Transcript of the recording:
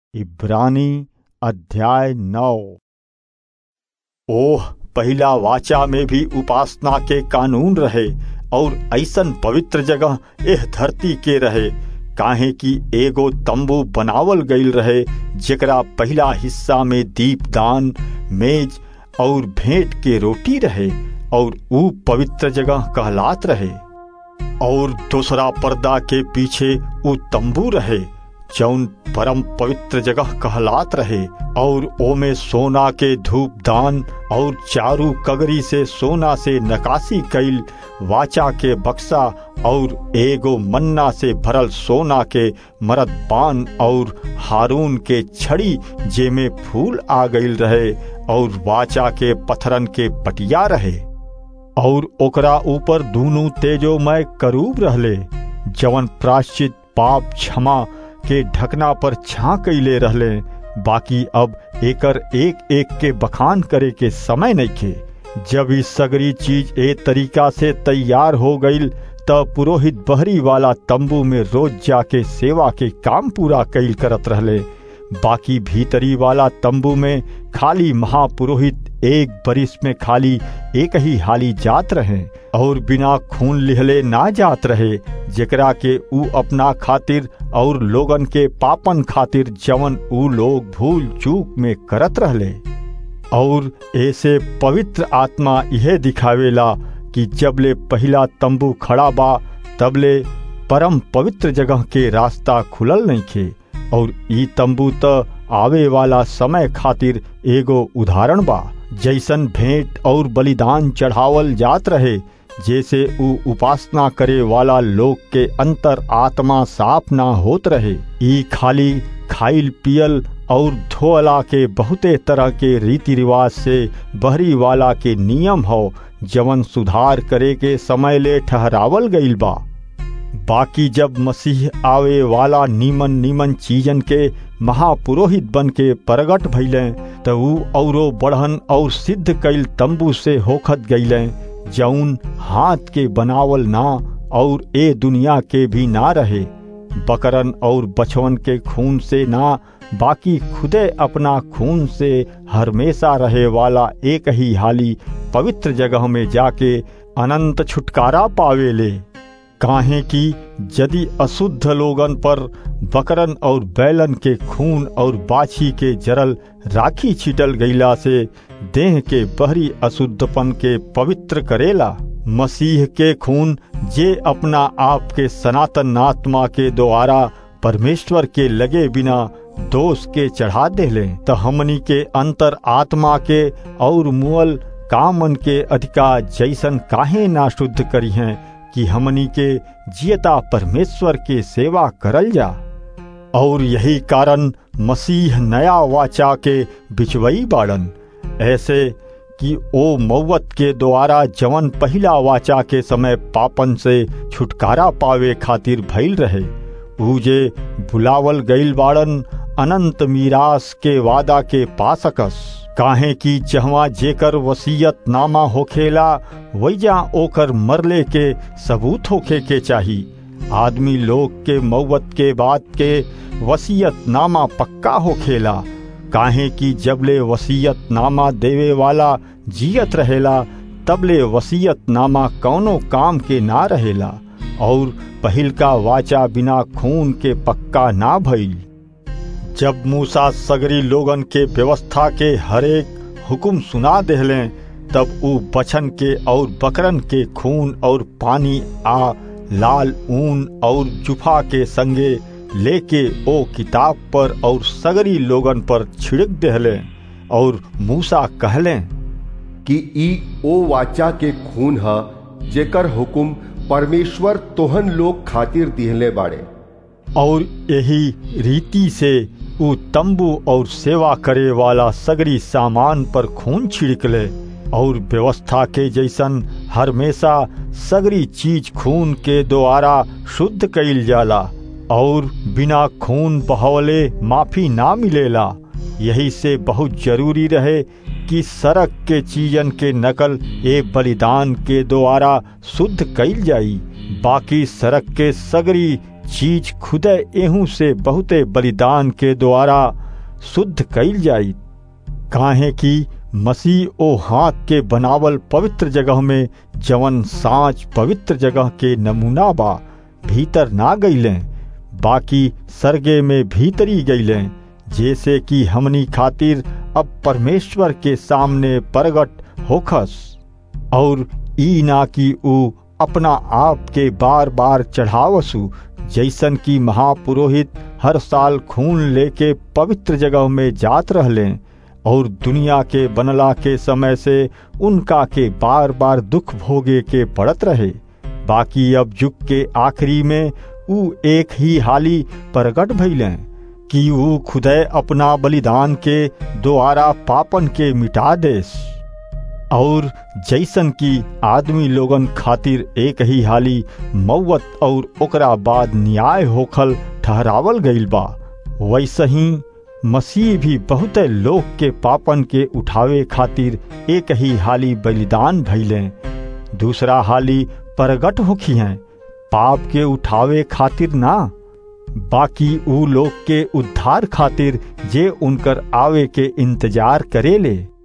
इब्रानी अध्याय नौ ओह पहिला वाचा में भी उपासना के कानून रहे और ऐसन पवित्र जगह एह धरती के रहे काहे कि एगो तंबू बनावल गईल रहे जेकरा पहला हिस्सा में दीपदान मेज और भेंट के रोटी रहे और ऊ पवित्र जगह कहलात रहे और दूसरा पर्दा के पीछे ऊ तंबू रहे जौन परम पवित्र जगह कहलात रहे और ओमे सोना के धूप दान और चारू कगरी से सोना से नकासी कैल वाचा के बक्सा और एगो मन्ना से भरल सोना के मरद पान और हारून के छड़ी जेमे फूल आ गईल रहे और वाचा के पथरन के पटिया रहे और ओकरा ऊपर दूनू तेजोमय करूब रहले जवन प्राश्चित पाप क्षमा के ढकना पर छा कैले रहले बाकी अब एकर एक एक के बखान करे के समय नहीं खे जब ई सगरी चीज ए तरीका से तैयार हो गईल त पुरोहित बहरी वाला तंबू में रोज जाके सेवा के काम पूरा कैल करत रहले बाकी भीतरी वाला तंबू में खाली महापुरोहित एक बरिस में खाली एक ही हाली जात रहे और बिना खून लिहले ना जात रहे जेकरा के ऊ अपना खातिर और लोगन के पापन खातिर जवन ऊ लोग भूल चूक में करत रहले और ऐसे पवित्र आत्मा यह दिखावेला कि जबले पहला तंबू खड़ा बा तबले परम पवित्र जगह के रास्ता खुलल नहीं खे और ई तंबू त आवे वाला समय खातिर एगो उदाहरण बा जैसन भेंट और बलिदान चढ़ावल जात रहे जैसे ऊ उपासना करे वाला लोग के अंतर आत्मा साफ ना होत रहे ई खाली खाइल पियल और धोअला के बहुते तरह के रीति रिवाज से बहरी वाला के नियम हो जवन सुधार करे के समय ले ठहरावल गईल बा बाकी जब मसीह आवे वाला नीमन नीमन चीजन के महापुरोहित बन के प्रगट भैले त ऊ औरो बढ़न और सिद्ध कैल तंबू से होखत गईले जौन हाथ के बनावल ना और ए दुनिया के भी ना रहे बकरन और बछवन के खून से ना बाकी खुदे अपना खून से हमेशा रहे वाला एक ही हाली पवित्र जगह में जाके अनंत छुटकारा पावेले काहे कि यदि अशुद्ध लोगन पर बकरन और बैलन के खून और बाछी के जरल राखी छिटल गईला से देह के बहरी अशुद्धपन के पवित्र करेला मसीह के खून जे अपना आप के सनातन आत्मा के द्वारा परमेश्वर के लगे बिना दोष के चढ़ा देले त हमनी के अंतर आत्मा के और मुअल कामन के अधिकार जैसन काहे ना शुद्ध करी हैं कि हमनी के जियता परमेश्वर के सेवा करल जा और यही कारण मसीह नया वाचा के बिचवई बाड़न ऐसे कि ओ मौत के द्वारा जवन पहला वाचा के समय पापन से छुटकारा पावे खातिर भइल रहे ऊजे बुलावल गईल बाड़न अनंत मीरास के वादा के पा सकस काहे कि जहवा जेकर वसीयत नामा होखेला वैजा ओकर मरले के सबूत होखे के चाही आदमी लोग के मौत के बाद के वसीयत नामा पक्का होखेला काहे कि जबले वसीयत नामा देवे वाला जियत रहेला तबले वसीयत नामा कौनो काम के ना रहेला और पहिल का वाचा बिना खून के पक्का ना भइल जब मूसा सगरी लोगन के व्यवस्था के हरेक हुकुम सुना देहले तब ऊ बछन के और बकरन के खून और पानी आ लाल ऊन और जुफा के संगे लेके ओ किताब पर और सगरी लोगन पर छिड़क देहले और मूसा कहले कि ई ओ वाचा के खून ह जेकर हुकुम परमेश्वर तोहन लोग खातिर दिहले बाड़े और यही रीति से ऊ तंबू और सेवा करे वाला सगरी सामान पर खून छिड़कले और व्यवस्था के जैसन हमेशा सगरी चीज खून के द्वारा शुद्ध कैल जाला और बिना खून बहवले माफी ना मिलेला यही से बहुत जरूरी रहे कि सड़क के चीजन के नकल ए बलिदान के द्वारा शुद्ध कैल जाई बाकी सड़क के सगरी चीज खुदे एहू से बहुते बलिदान के द्वारा शुद्ध कैल जाई काहे कि मसीह ओ हाथ के बनावल पवित्र जगह में जवन साँच पवित्र जगह के नमूना बा भीतर ना गईले बाकी सरगे में भीतरी गईले जैसे कि हमनी खातिर अब परमेश्वर के सामने प्रगट होखस और ई ना कि ऊ अपना आप के बार बार चढ़ावसु जैसन कि महापुरोहित हर साल खून लेके पवित्र जगह में जात रहले और दुनिया के बनला के समय से उनका के बार बार दुख भोगे के पड़त रहे बाकी अब युग के आखिरी में ऊ एक ही हाली प्रगट भइले कि ऊ खुदे अपना बलिदान के द्वारा पापन के मिटा देस और जैसन की आदमी लोगन खातिर एक ही हाली मौत और ओकरा बाद न्याय होखल ठहरावल गईल बा वैसे ही मसीह भी बहुत लोग के पापन के उठावे खातिर एक ही हाली बलिदान भइले दूसरा हाली प्रगट होखी हैं पाप के उठावे खातिर ना बाकी ऊ लोग के उद्धार खातिर जे उनकर आवे के इंतजार करेले